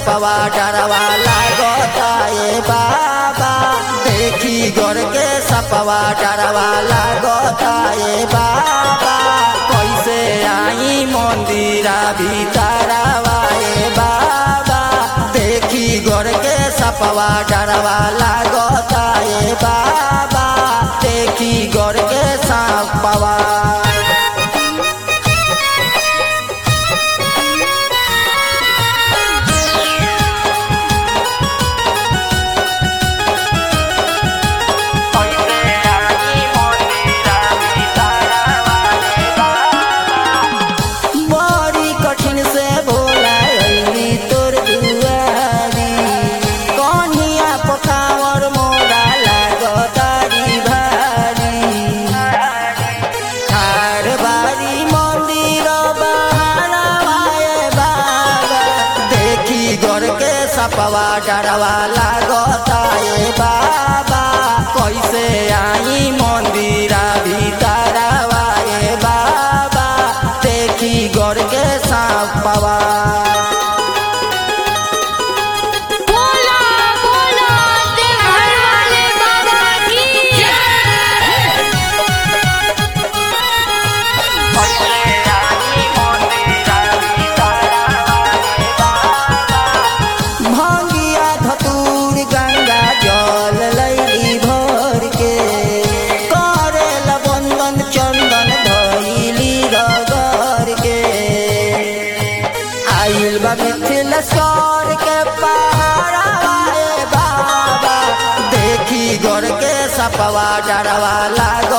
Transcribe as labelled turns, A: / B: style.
A: सपवा डरवा लागता ए बाबा देखी गोर के सपवा डरवा लागता ए बाबा कैसे आई मंदिरा भीतरवा ए बाबा देखी गोर के सपवा डरवा लागता ए बाबा देखी गोर के सपवा बड़ी कठिन से भोला अइली तोर दुआरी कन्हिया पकावर मोरा लागतारी भारी ठार बारी मंदिर बहारवाए बाबा देखी गोर के सपवा डरवा लागता ए बाबा कैसे आई मंदिरा भीतरवा ए बाबा देखी गोर के सपवा
B: बोला बोला देवघर वाले बाबा की जय
A: भंगिया धतूर गंगा जल लैली भर के करेल बंदन चंदन धैली रगर के आइल बा मिथिल सर के पहाड़ाए बाबा देखी गोर के सपवा डरवा लागो